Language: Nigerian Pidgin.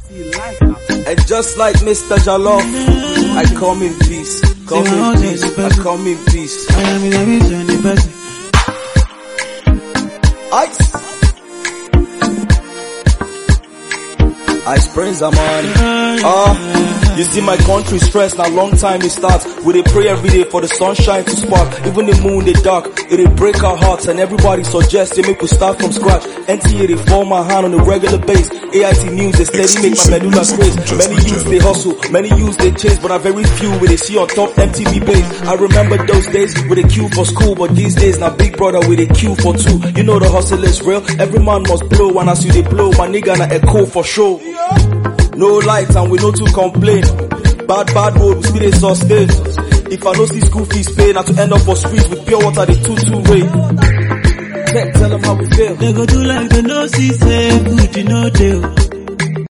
And just like Mr. Jalof, I come in peace. Come in peace. I come in peace. I am in a vision, the person. Ice. Ice Prince, I'm on. Ah, you see my country stress, now long time it starts. We dey pray every day for the sunshine to spark. Even the moon, the dark, it dey break our hearts and everybody suggests they make we start from scratch. NTA they form my hand on a regular base. AIT news they steady make my medulla craze. Many youths they hustle, many youths they chase, but I very few we they see on top MTV base. I remember those days with a queue for school, but these days now big brother with a queue for two. You know the hustle is real, every man must blow, and as you they blow, my nigga na echo for sure. No light and we no too complain. Bad bad road we still dey sustain. If I no see school fees pay, na to end up for streets with pure water the two two way. Tech, tell them how we feel. They go do like they no see say good, you know they.